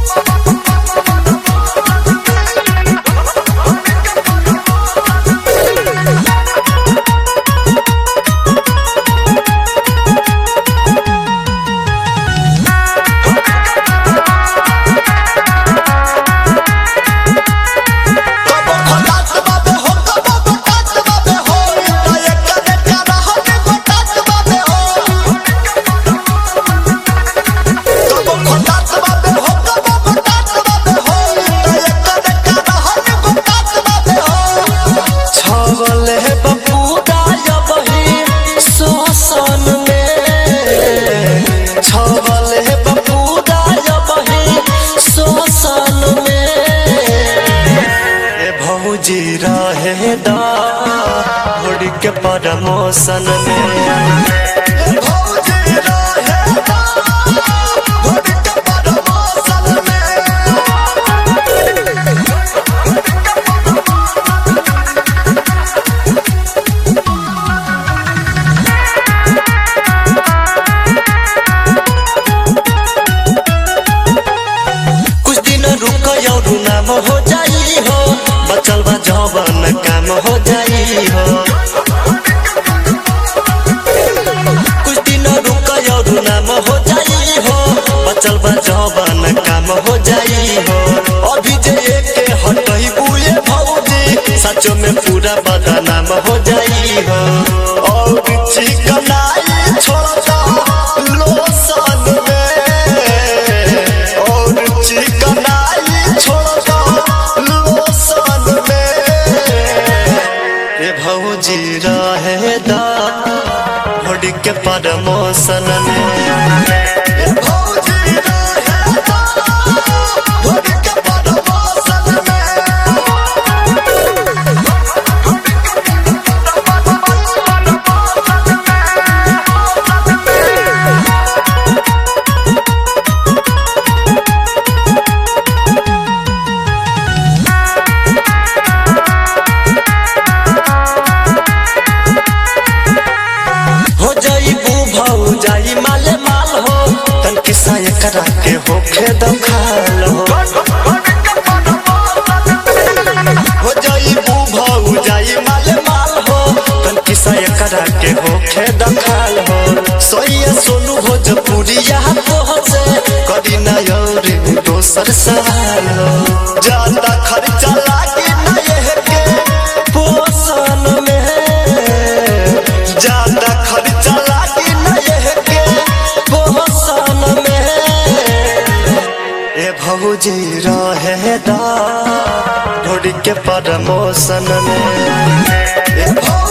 कबो खटात बाबे हो कबो गोटात बाबे हो इतना एक करे प्यारा हमें गोटात बाबे हो कबो खटात बाबे हो कबो गोटात बाबे हो इतना एक करे प्यारा हमें गोटात बाबे हो छवल है बपूरा यबही सोसन में छवल है बपूरा यबही सोसन में ए भौजी रहे दा घोड़ी के परमोसन में भौजी रहे दा घोड़ी के परमोसन में कुछ दिन रुक और नाम हो जाई हो बचल बा जवन काम हो जाई हो कुछ दिन रुक और नाम हो जाई हो बचल बा जवन काम हो जाई हो अभी जे के हटई बुए भौजी सचो में पूरा बदनाम हो जाई हो और चिकनाई छोड़ दो लोसन में और चिकनाई छोड़ दो लोसन में ए भौजी रहे दा घोड़ी के परमोसन में ए भौजी रहे दा घोड़ी के परमोसन में हो जाई बू भाऊ जाई माले माल हो तन किसा करा के होखे दखाल हो हो जाई बू भाऊ जाई माले माल हो तन किसा करा के होखे दखाल हो सोइया सोनू भोजपुरिया पहुंचे कदी ना और दोसर सवाल हो ज्यादा खर्चा लागी ना ये के पोषण में ज्यादा खर्चा लागी ना ये के पोषण में ए भौजी रहे दा ढोड़ी के प्रमोशन में ए भौजी